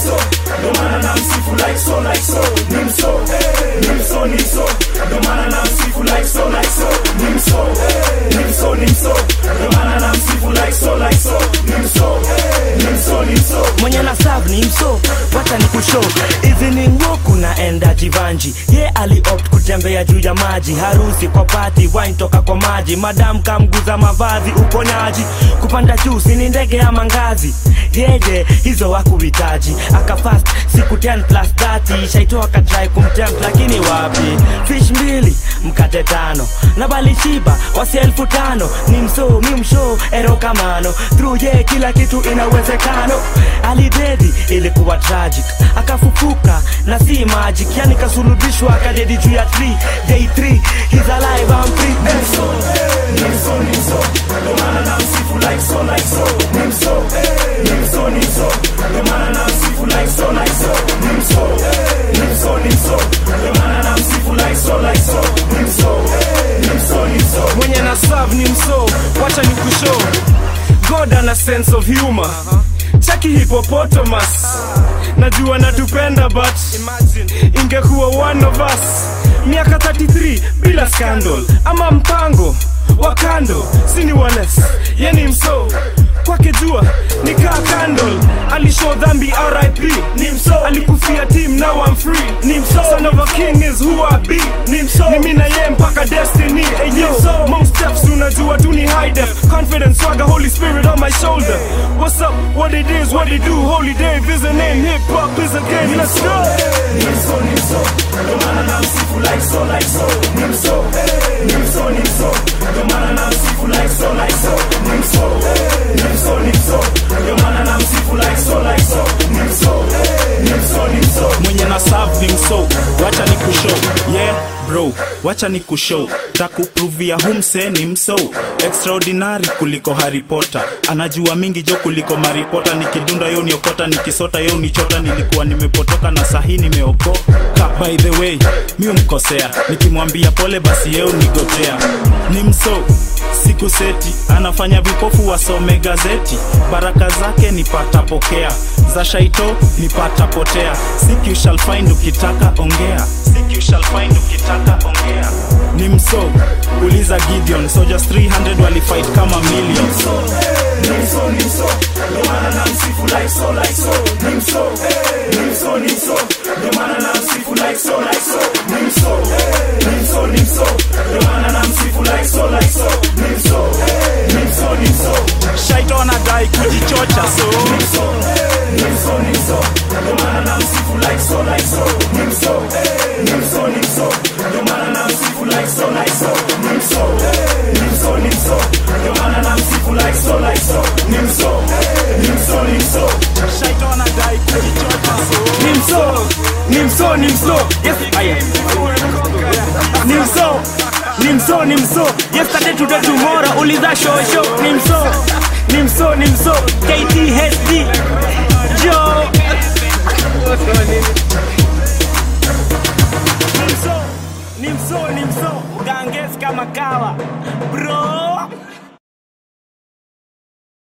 nimso ndo maana na msifu like so like so nimso nimso nimso ndo maana na msifu like so like so nimso nimso nimso ndo maana na msifu like so like so nimso nimso nimso mwenye na serve ni mso wacha ni kushow evening walk unaenda jivanji ye aliopt kutembea juu ya maji harusi kwa pati wine toka kwa maji madam kamguza mavazi uponyaji kupanda juu sini ndege ya mangazi yeye hizo wakuhitaji akafast siku 10 plus 30 shaito akatrai kumtempt lakini wapi fish mbili mkate tano na balishiba wasi elfu tano ni mso mi msho erokamano through ye kila kitu ina uwezekano alidedi ilikuwa tragic akafufuka na si magic yani kasulubishwa akadedi juu ya 3 day 3 he's alive I'm free nimso nimso nimso ndo maana na msifu like so like so nimso nimso nimso ndo maana na msifu like so like so nimso nimso nimso ndo maana na msifu like so like so nimso nimso nimso mwenye na serve ni mso wacha ni kushow god ana sense of humor chaki hippopotamus najua natupenda but ingekuwa one of us miaka 33 bila scandal ama mpango wa kando sini wales yeni mso kwake jua nikaa candle alishow dhambi rip ni mso alikufia team now I'm free ni mso son of a king is who I be ni mso ni mimi na yeye mpaka destiny hey yo most steps unajua tu ni high def confidence swagger holy spirit on my shoulder what's up what it is what it do holy dave is a name hip hop is a game let's go nimso nimso ndo maana na msifu like so like so nimso nimso nimso ndo maana na msifu like so like so nimso nimso nimso ndo maana na msifu like so like so nimso nimso nimso mwenye na serve ni mso wacha ni kushow yeah bro wacha ni kushow takupruvia humse ni mso extraordinary kuliko Harry Potter anajua mingi jo kuliko maripota nikidunda yo niokota nikisota yo nichota nilikuwa nimepotoka na sahi nimeokoka by the way mi umkosea nikimwambia pole basi yeo nigotea ni mso siku seti anafanya vipofu wasome gazeti baraka zake nipata pokea za shaito nipata potea Seek you shall find ukitaka ongea Seek you shall find ukitaka ongea ni mso uliza gideon soldiers 300 walifight kama million nimso nimso nimso ndo maana na msifu like so like so nimso nimso nimso ndo maana na msifu like so like so nimso nimso nimso ndo maana na msifu like so like so nimso nimso nimso shaito anadai kujichocha so nimso nimso nimso ndo maana na msifu like so like so nimso nimso nimso ndo maana na msifu like so like so nimso nimso nimso ndo maana na msifu like so like so nimso nimso nimso shaito anadai kujichocha so nimso nimso nimso yes aya nimso nimso nimso yesterday today tomorrow uliza show show nimso nimso nimso KTHD jo nimso nimso nimso ganges kama kawa bro